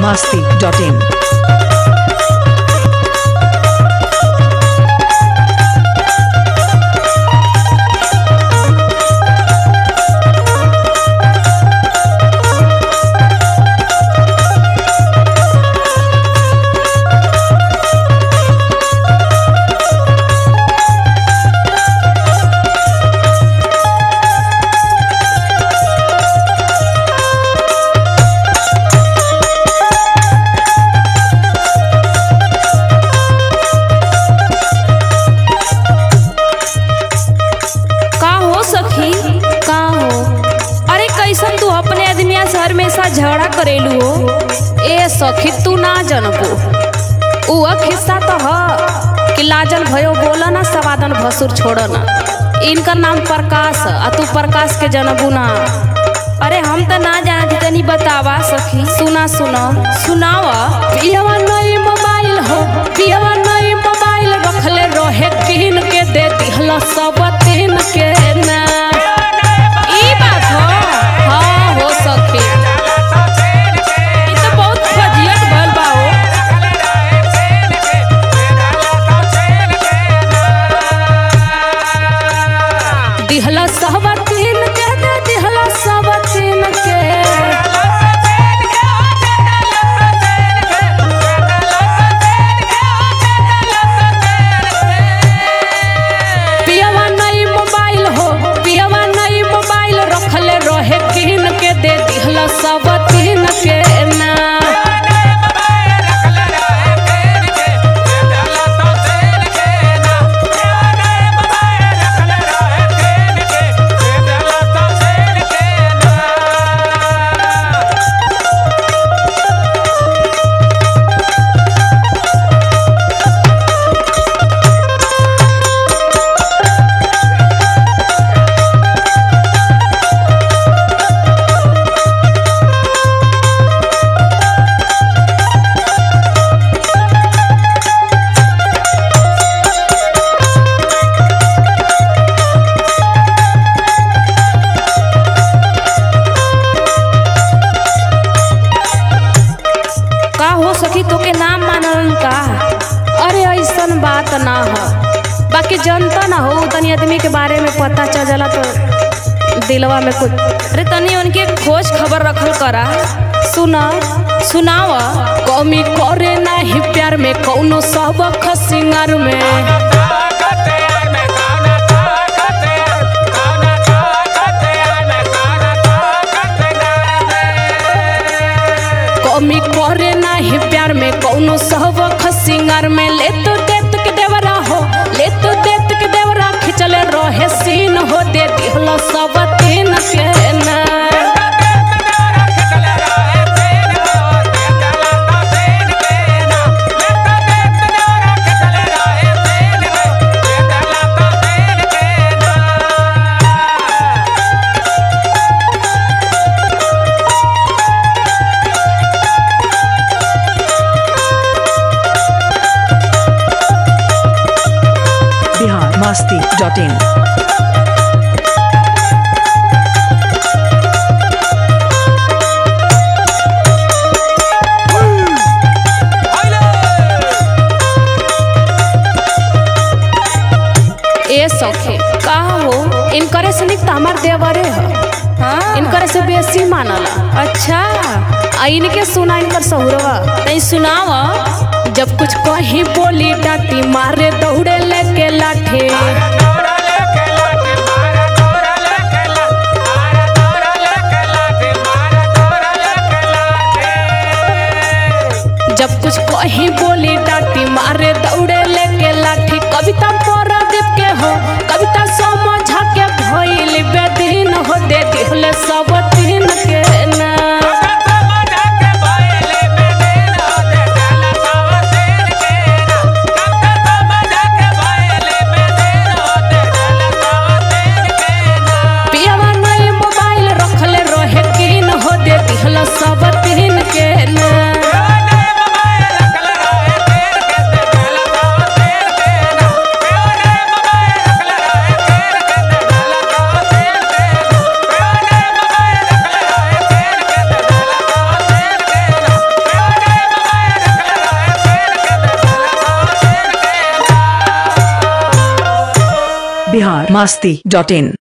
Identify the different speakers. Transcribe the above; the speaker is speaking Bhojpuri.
Speaker 1: masti.in.
Speaker 2: का हो सखी का हो अरे कैसन तू अपने आदमिया से हमेशा झगड़ा करेलू हो ए सखी तू ना जनबो उ खिस्सा तो ह कि लाजन भयो बोला ना सवादन भसुर छोड़ ना इनका नाम प्रकाश ह, आ तू प्रकाश के जनबू ना अरे हम तो ना जानत तनी बतावा सखी सुना सुना सुनावा पियवा नई मोबाइल हो पियवा नई मोबाइल रखले रहे किन के दे दिहला सब तीन के ना ई बात हो हाँ हो सखी ई तो बहुत फजियत भइल बा हो दिहला सब तीन के दे दिहला सब तीन के पियवा नई मोबाइल हो पियवा नई मोबाइल रखले रहे किन के दे दिहला सब तीन के ना का हो सकी तो के नाम मानलन का अरे ऐसन बात ना हो बाकी जनता ना हो तनी आदमी के बारे में पता चल जाला तो दिलवा में कुछ अरे तनी उनके खोज खबर रखल करा सुना सुनाव कमी करे नाही प्यार में कौनो सबक सिंगार में कमी करे नाही प्यार में कौनो सहबक सिंगार में ले तो देत के देवरा हो ले तो देत के देवरा खिंचल रहे सीन हो दे दिहला सब तीन के ना
Speaker 1: Bihar masti.in.
Speaker 2: ए सखे का हो इनकरे से निक त हमार देवरे ह हाँ इनकरे से बेसी मानला अच्छा आ इनके सुना इनकर सहुरवा नहीं सुनावा जब कुछ कहीं बोली डाटी मारे दौड़े लेके लाठे जब कुछ कहीं बोली डाटी मारे दौड़े लेके लाठी कविता परदीप के हो कविता समझा के भइल बेदीन हो दे दिहले सब तीन के ना पियवा नई मोबाइल रखले रहे किन हो दे दिहला सब तीन के ना
Speaker 1: बिहार मस्ती डॉट इन